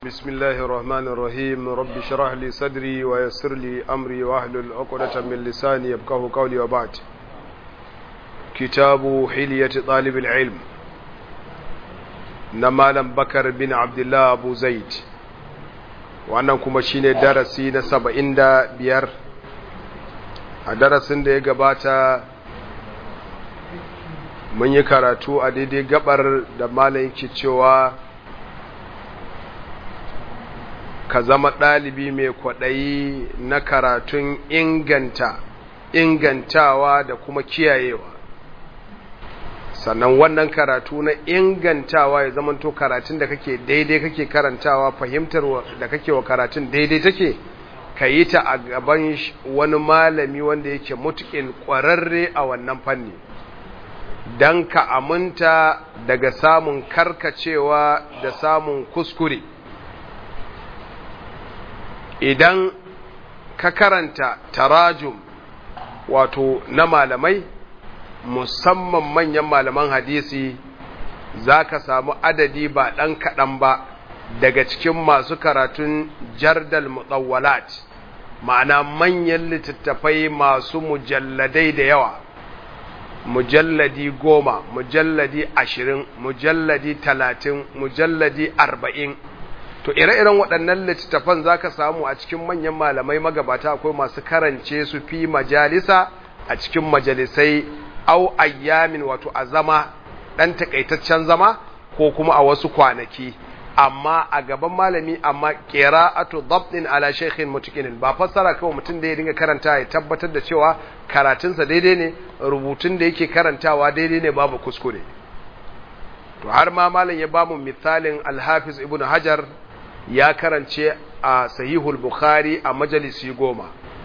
بسم الله الرحمن الرحيم رب اشرح لي صدري ويسر لي أمري واحلل عقدة من لساني يبقه قولي وبعد كتاب حلية طالب العلم نمالا بكر بن عبد الله أبو زيد wannan kuma shine darasi na saba'in da biyar a darasin da ya gabata mun yi karatu a daidai gabar da malam yake cewa ka zama ɗalibi mai kwaɗayi na karatun inganta ingantawa da kuma kiyayewa sannan wannan karatu na ingantawa ya zamanto karatun da kake daidai kake karantawa fahimtar da kake wa karatun daidai take ka yi ta a gaban wani malami wanda yake mutukin ƙwararre a wannan fanni don ka aminta daga samun karkacewa da samun kuskure idan ka karanta tarajum wato na malamai musamman manyan malaman hadisi za ka samu adadi ba ɗan kaɗan ba daga cikin masu karatun jardal mutawwalat ma'ana manyan littattafai masu mujalladai da yawa mujalladi goma mujalladi ashirin mujalladi talatin mujalladi arba'in to ire-iren waɗannan littattafan za ka samu a cikin manyan malamai magabata akwai masu karance su fi majalisa a cikin majalisai au ayyamin wato a zama ɗan takaitaccen zama ko kuma a wasu kwanaki amma a gaban malami amma qira'atu dabtin ala shaykhin mutakinin ba fassara kawai mutum da ya dinga karanta ya tabbatar da cewa karatunsa daidai ne rubutun da yake karantawa daidai ne babu kuskure to har ma malam ya bamu misalin al-hafiz ibnu hajar ya karance a sahihul bukhari a majalisi goma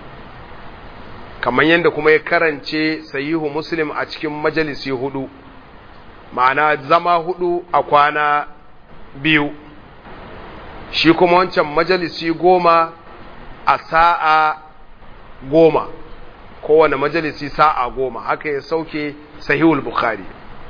kamar yadda kuma ya karance sahihu muslim a cikin majalisi hudu ma'ana zama hudu a kwana biyu shi kuma wancan majalisi goma a sa'a goma kowane majalisi sa'a goma haka ya sauke sahihul bukhari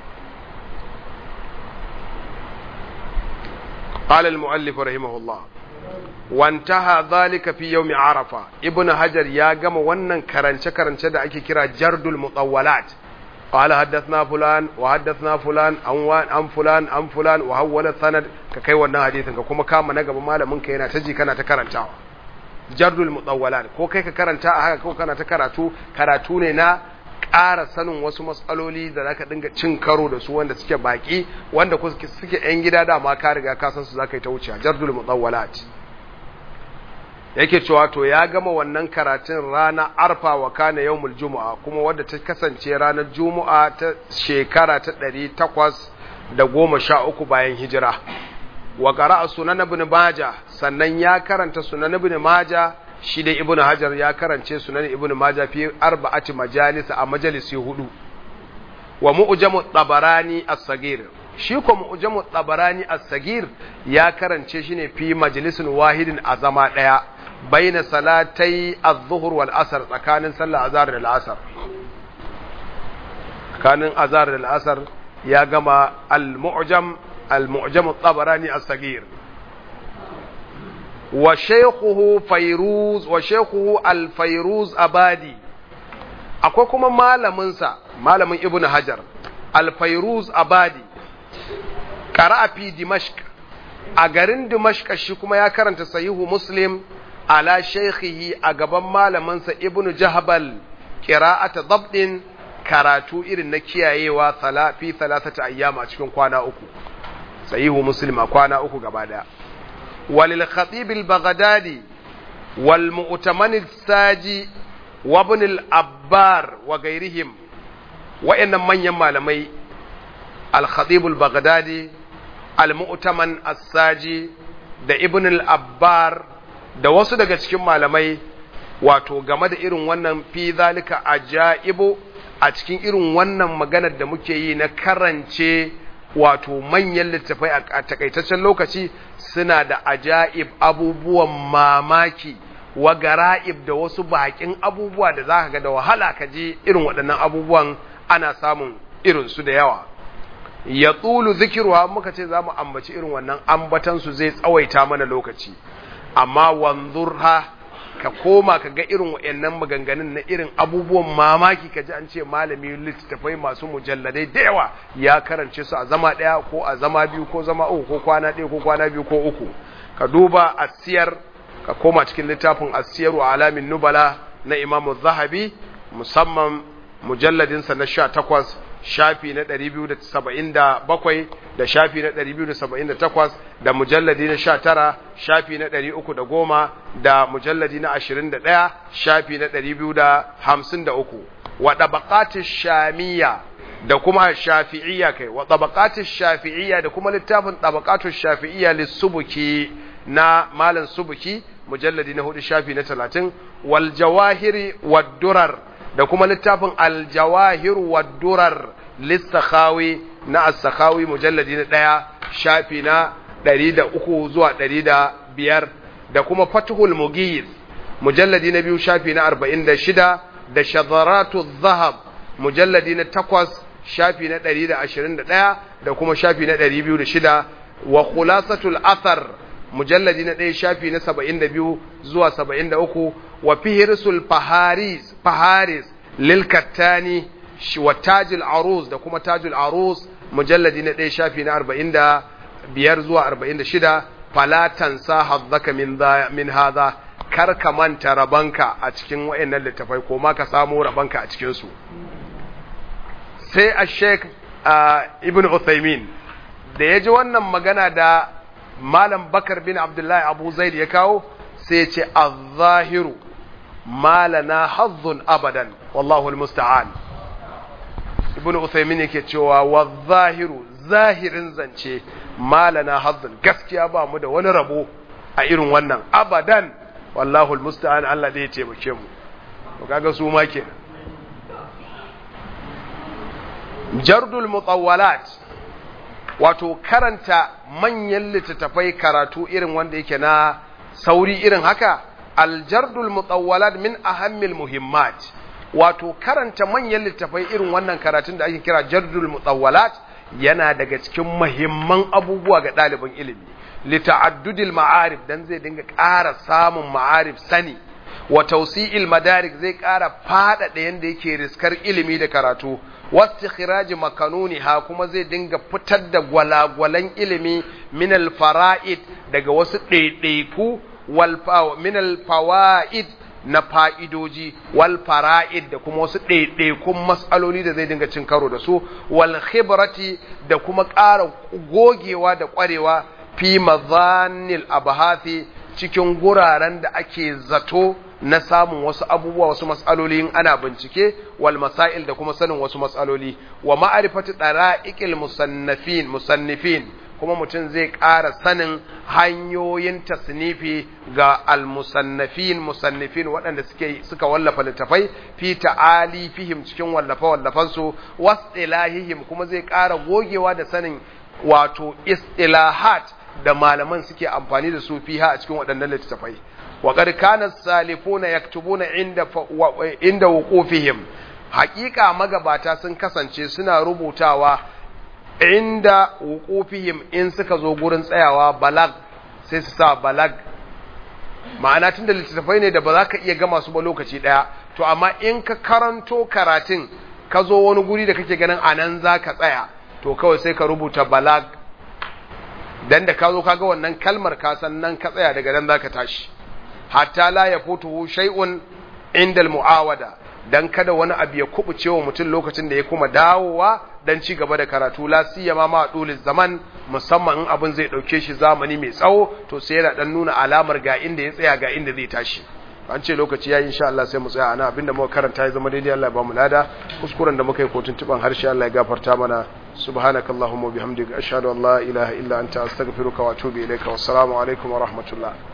قال المؤلف رحمه الله وانتهى ذلك في يوم عرفة ابن حجر يا جماعة wannan karance karance da ake kira jardul mutawwalat قال حدثنا فلان وحدثنا فلان عن عن فلان عن فلان وحول السند ka kai wannan hadisin ka kuma kama na gaba malamin ka yana ta ji kana ta karantawa jardul mutawwalat ko kai ka karanta a haka ko kana ta karatu karatu ne na ƙara sanin wasu matsaloli da zaka dinga cin karo da su wanda suke baki wanda suke yan gida da ma ka riga ka san su zaka yi ta wuce jardul mutawwalat yake cewa to ya gama wannan karatun rana arfa wa kana yawmul jumu'a kuma wadda ta kasance ranar jumu'a ta shekara ta ɗari takwas da goma sha uku bayan hijira wa qara'a sunan ibn majah sannan ya karanta sunan ibn majah shi da ibn hajar ya karance sunan ibn majah fi arba'ati majalis a majalisi hudu wa mu'jamu tabarani as-sagir shi ko mu'jamu tabarani as-sagir ya karance shi ne fi majalisin wahidin a zama daya baina salatai az-zuhr wal asr tsakanin sallar azhar da al-asr tsakanin azhar da al-asr ya gama al-mu'jam al-mu'jam at-tabarani as-sagir wa shaykhuhu fayruz wa shaykhuhu al-fayruz abadi akwai kuma malamin sa malamin ibnu hajar al-fayruz abadi qara'a fi dimashq a garin dimashq shi kuma ya karanta sahihu muslim ala shaykhihi a gaban malamin sa ibnu jahbal qira'ata dabdin karatu irin na kiyayewa fi talatata ayyama a cikin kwana uku sahihu muslim a kwana uku gaba daya walil khatib al baghdadi wal mu'taman al saji wa ibn al abbar wa gairihim wa'annan manyan malamai al khatib al baghdadi al mu'taman as saji da ibn al abbar da wasu daga cikin malamai wato game da irin wannan fi zalika ajaibu a cikin irin wannan maganar da muke yi na karance wato manyan littafai a takaitaccen lokaci suna da ajaib abubuwan mamaki wa gara'ib da wasu bakin abubuwa da za ka ga da wahala ka je irin waɗannan abubuwan ana samun irinsu da yawa ya tsulu zikiruwa muka ce za mu ambaci irin wannan ambatansu zai tsawaita mana lokaci amma wanzurha ka koma ka ga irin wa'annan maganganun na irin abubuwan mamaki ka ji an ce malami littattafai masu mujalladai da yawa ya karance su a zama ɗaya ko a zama biyu ko zama uku ko kwana ɗaya ko kwana biyu ko uku ka duba asiyar ka koma cikin littafin asiyar wa alamin nubala na imamu zahabi musamman mujalladinsa na sha takwas shafi na 277 da shafi na 278 da mujalladi na 19 shafi na 310 da mujalladi na 21 shafi na 253 wa tabaqatish shamiyya da kuma shafi'iyya kai wa tabaqatish shafi'iyya da kuma littafin tabaqatush shafi'iyya lis-subuki na malam subuki mujalladi na 4 shafi na 30 wal jawahiri wad durar da kuma littafin aljawahir wa durar lissakhawi na as-sakhawi mujalladi na ɗaya shafi na ɗari da uku zuwa ɗari da biyar da kuma fatuhul mughith mujalladi na biyu shafi na arba'in da shida da shadaratu zahab mujalladi na takwas shafi na ɗari da ashirin da ɗaya da kuma shafi na ɗari biyu da shida wa khulasatul athar mujalladi na ɗaya shafi na saba'in da biyu zuwa saba'in da uku wa fihirsul faharis faharis lil kattani wa tajul arus da kuma tajul arus mujalladi na ɗaya shafi na arba'in da biyar zuwa arba'in da shida fala tansa hazzaka min min hadha kar ka manta rabanka a cikin wayannan littafai ko ma ka samu rabanka a cikin su sai a sheik ibn Uthaymin da ya ji wannan magana da malam bakar bin abdullahi abu zaid ya kawo sai ya ce az-zahiru malana hazzun abadan wallahu almusta'an ibnu usaymin yake cewa wa zahiru zahirin zance malana hazzun gaskiya ba mu da wani rabo a irin wannan abadan wallahu almusta'an Allah da ya taimake mu to kaga su ma kenan jardul mutawwalat wato karanta manyan littattafai karatu irin wanda yake na sauri irin haka aljardul mutawwalat min ahammil muhimmat wato karanta manyan littattafai irin wannan karatun da ake kira jardul mutawwalat yana daga cikin muhimman abubuwa ga ɗalibin ilimi lita'addudil ma'arif dan zai dinga ƙara samun ma'arif sani wa tawsi'il madarik zai ƙara faɗaɗa yanda yake riskar ilimi da karatu wastikhiraji makanuniha kuma zai dinga fitar da gwalagwalan ilimi min al-fara'id daga wasu ɗaiɗaiku wal min al-fawaid na fa'idoji wal fara'id da kuma wasu ɗaiɗaikun matsaloli da zai dinga cin karo da su wal khibrati da kuma ƙara gogewa da ƙwarewa fi mazanil abahathi cikin guraren da ake zato na samun wasu abubuwa wasu matsaloli in ana bincike wal masail da kuma sanin wasu matsaloli wa ma'arifati dara'iqil musannafin musannifin kuma mutum zai ƙara sanin hanyoyin tasnifi ga al-musannafin musannifin waɗanda suke suka wallafa littafai fi ta'ali fihim cikin wallafa wallafan su wastilahihim kuma zai ƙara gogewa da sanin wato istilahat da malaman suke amfani da su fiha a cikin waɗannan littafai وقد كان السالفون يكتبون عند عند وقوفهم حقيقة magabata sun kasance suna rubutawa inda wuqufihim in suka zo gurin tsayawa balag sai su sa balag ma'ana tunda littattafai ne da ba za ka iya gama su ba lokaci daya to amma in ka karanto karatun ka zo wani guri da kake ganin anan za ka tsaya to kawai sai ka rubuta balag dan da ka zo kaga wannan kalmar ka san nan ka tsaya daga nan za ka tashi hatta la ya futuhu shay'un inda muawada dan kada wani abu ya kubuce wa mutum lokacin da ya kuma dawowa dan ci gaba da karatu la siyama ma dulil zaman musamman in abin zai dauke shi zamani mai tsawo to sai yana dan nuna alamar ga inda ya tsaya ga inda zai tashi an ce lokaci yayi insha Allah sai mu tsaya ana abinda muka karanta ya zama daidai Allah ya ba mu lada kuskuren da muka yi kotun tuban harshe Allah ya gafarta mana subhanakallahumma bihamdika ashhadu an la ilaha illa anta astaghfiruka wa atubu ilaika wassalamu alaikum wa rahmatullah